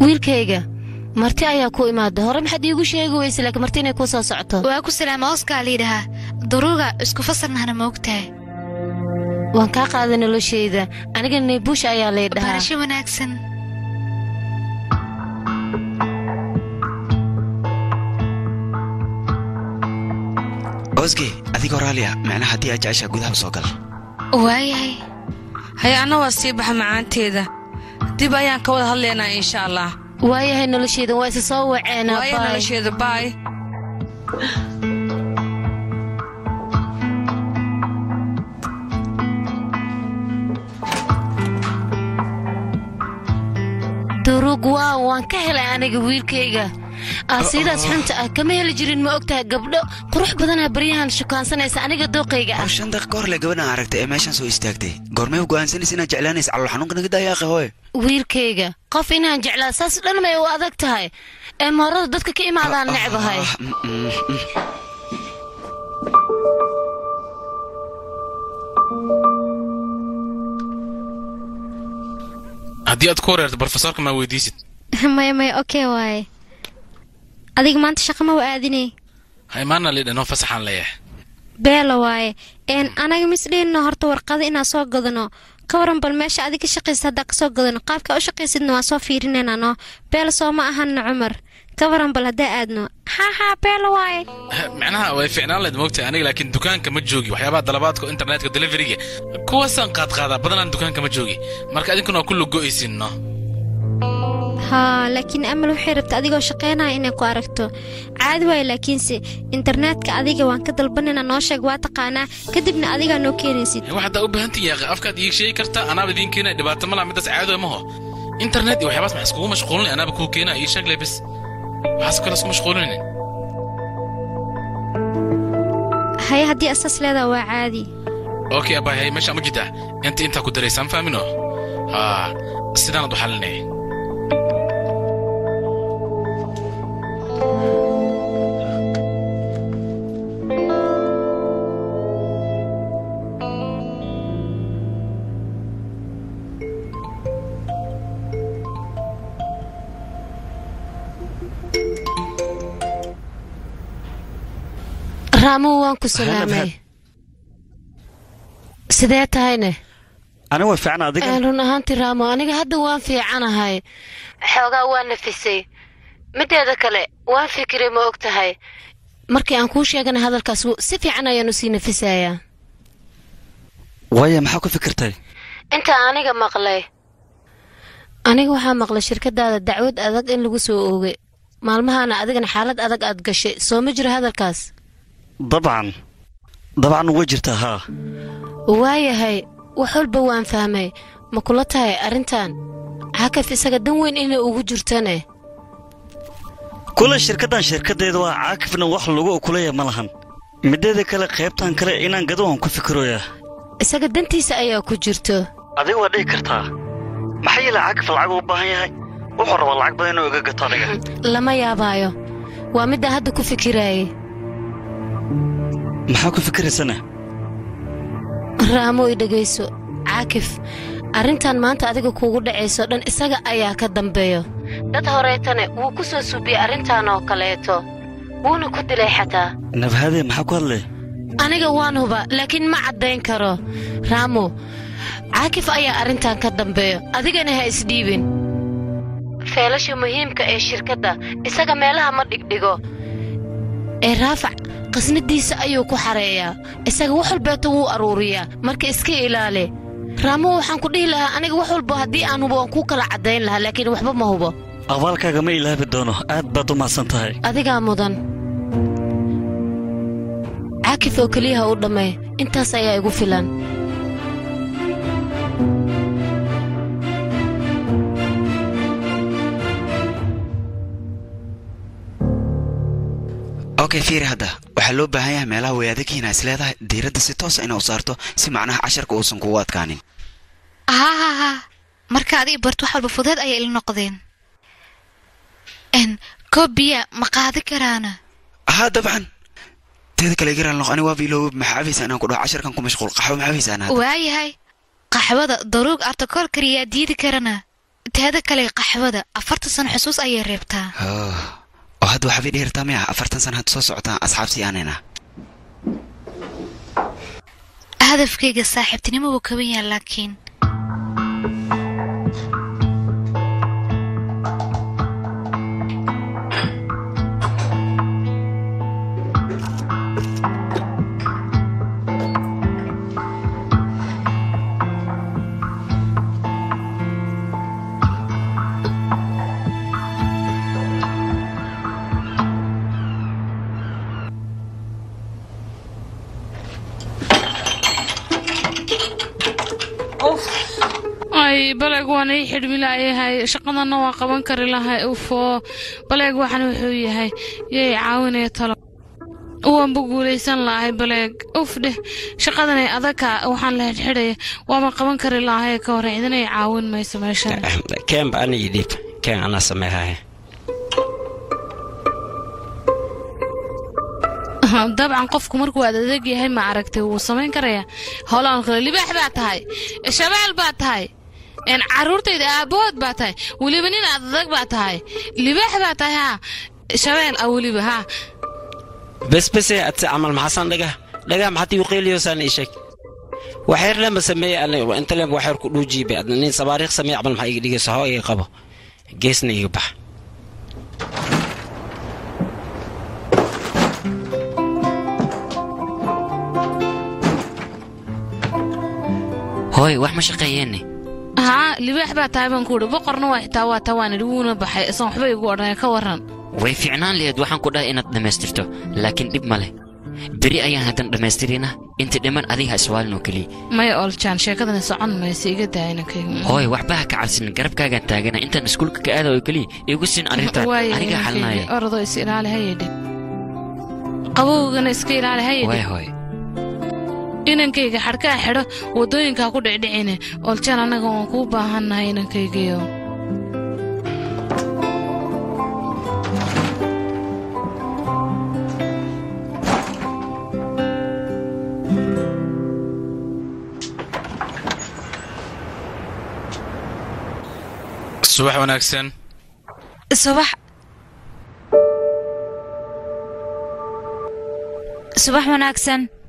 wiilkayga marti ayaa ku imaada hore maxaad iigu sheegi weyse laakiin marti inay kuu soo socoto waa ku salaama oskaa liidhahaa daruuga isku fasarnahana moogtahay waan kaa qaaday noloshayda aniga naybuush ayaa lay dhahaa barasho wanaagsan osge adigoo raaliya macnaha haddii aad jeceshaa gudaha soo gal waayahay hay anna waa sii baxa macaanteeda dib ayaan ka wada hadlaynaa insha allah waayahay noloshayda waa isa soo waceenaa waayo baay. nolosheeda baay durug waaw waan ka helay aniga wiilkayga aasidaas xunta ah kama heli jirin ma ogtahay gabdho qurux badanaa baryahan shukaansanaysa aniga dooqayga ah oo shan daqiiqa hor le gabadhan aragtay ee meeshaan soo istaagtay goormay u go'aansanaysa inaad jeclaanaysa calool xanuunka naga dayaaqe hooye wiilkayga qof inaan jeclaa saas dhan may u adag tahay ee moorada dadka ka imaadaan necbahay Ah, mm, mm, mm. haddii aad ku wareerto brofesorka maa weydiisid maya maya okey waaye adiga maanta shaqa ma wa aadinay ha imaana lidhan oo fasaxaan leeyahay beela waaye een anaga misdhiinno horta warqado inaan soo gadano ka waran bal meesha adiga ka shaqaysa haddaa kasoo gadano qaabka u shaqaysidna waan soo fiirinaynaa noo beela soo ma ahanna cumar ka waran bal haddaa aadno haa haa beela waaye macnaha way ficnaan layd moogtahay aniga laakiin dukaanka ma joogi waxyaabaha dalabaadka internetka deliveriga kuwaasaan qaadqaadaa badanaan dukaanka ma joogi marka adinkuna waa kullu go'aysin no haa laakiin amal waxay rabta adigoo shaqaynaya inay ku aragto caadi waaye laakiinse internetka adiga waan ka dalbanaynaa noo sheeg waa taqaanaa kadibna adigaa noo keenaysid wax haddaa u baahantiin yaaqi afkaad iig sheegi kartaa anaaba idiin keenaya dhibaato ma laha midaas caado maho internet iyo waxyaabaas maxaa iskugu mashquulin anaaba kuu keenaya ii sheeg le bes waxaas kale isku mashquulinin haye haddii asaas leedaa waa caadi okay abay hay meesha ma jidaa inta intaa ku daraysaan faamino haa sidaanad u xalinay raamuhu waan ku salaamay sidee tahayne aniga way fiican adiga Een, run ahaantii raamo aniga hadda waan fiicanahay xoogaa waa nafisay mideeda kale waan fikiray ma og tahay markii aan kuu sheegana hadalkaas wuu- si fiican ayaanu sii nafisayaa waaya maxaa ku fikirtay inta aniga maqlay aniga waxaa maqlay shirkadaada dacwad adag in lagu soo oogay maalmahaana adigana xaalad adag aad gashay soo ma jiro hadalkaas dabcan dabcan way jirtaa haa waayahay wax walba waan fahmay ma kula tahay arrintan xakaf isaga dan weyn inay ugu jirtane kule shirkaddan shirkaddeeda waa caakifna wax lagu okulaya ma lahan mideeda kale qaybtan kale inaan gado waan ku fikiroyaa isaga dantiisa ayaa ku jirto adiga waa dhihi kartaa maxaa yeele caakif lacag u baahan yahay wuxuu rabaa lacag badan inuu iga gato adiga lama yaabaayo waa middaa hadda ku fikiraayay maxaa ku fikiraysana raamo i dhegayso caakif arrintan maanta adiga kuugu dhacayso dhan isaga ayaa ka dambeeyo dad horeetane wuu ku soo suubiyey arrintan oo kaleeto wuuna ku dilay xataa nabahadee maxaa ku hadlay aniga waan huba laakiin ma caddayn karo raamo caakif ayaa arrintan ka dambeeyo adigana ha isdhiibin feelasha muhiimka ee shirkadda isaga meelaha ma dhigdhigo ee raafac qasnadiisa ayuu ku xareeyaa isaga wax walbeeto wuu aruuriyaa marka iska ilaali raamo waxaan ku dhihi lahaa aniga wax walba haddii aan hubo waan kuu kala caddayn lahaa laakiin waxba ma hubo abaalkaaga ma ilaabi doono aad baad u mahadsan tahay adigaa mudan caakif oo keliyaha u dhammay intaas ayaa igu filan okay fiiri hadda waxaa loo baahan yahay meelaha wayaadakiina is leedahay diiradda si toosa inay u saarto si macnaha casharka uusan kugu adkaanin haa haa haa marka adiga barto wax walba fudeed ayay ila noqdeen n koob biya ma qaadi karaana haa dabcan teeda kale igaraan noq ani waaba iloowe maxaa cabaysaa inaan ku dhaho casharkan ku mashquul qaxwo maxaa cabaysaa hadda waayahay qaxwada daruug artakool kariyaa diidi karana teeda kale qaxwada afartan sano xusuus ayay reebtaa Oh, oo hadda waxaabay dheertaa miya afartan sana had soo socotaan asxaabtii aanayna hadafkayga saaxiibtinimo wuu kaban yahay laakiin ay baleeg waan ii xidhmi laayahay shaqadana waa qaban kari lahay ufoo baleeg waxan wuxuu yahay yay caawinaya talo waanba guulaysan lahay baleeg uf dheh shaqadanay adagka waxaan la xidhxidhaya waama qaban kari lahay ka hore idinay caawin mayso meeshan keenba ana ii dhiib keen anaa sameehaye dabcan qofku markuu aad adeeg yahay ma aragtay wuu samayn karayaa howlaan kale libaax baa tahay shabeel baa tahay een caruurtayda aabahood baa tahay weliba nin aad adag baa tahay libaax baa tahay haa shabeel ah weliba haa bes bese adse camal maxasan dhaga dhaga maxaad igu qeyliyosaan ii sheeg waxyar lama sameeye aniga inta leen waxyar ku dhuujiibe adna nin sabaariikh sameeye camal maxaa iga dhigayso hoo iga qabo geesna iga bax hooy wax ma shaqeeyeenne haa libaax baa tahay baan ku idhi boqorna waa xitaa waa taa waan idhi wuuna baxay isan waxba igu odhanay ka warran way fiicnaan laheed waxaan ku dhahay inaad dhammaystirto laakiin dhib ma leh beri ayaan haddan dhammaystirina inta dhiman adiga ha iswaalin oo keliya maya oljaan sheekadani socon mayse iga daa inankayga hooy waxba ha ka cabsin garabkaagaan taagana intaan iskuulka ka aada oo keliya igu siin arrintan anigaa xalinaya orodoo is ilaali hayedhe qabowgana iska ilaali waay hayedhe hooy inankayga xadhkaa xidho waddooyinkaa ku dhicdhicine oljaan annaga waan kuu baahannahay inankaygiyo subax wanaagsan subax subax wanaagsan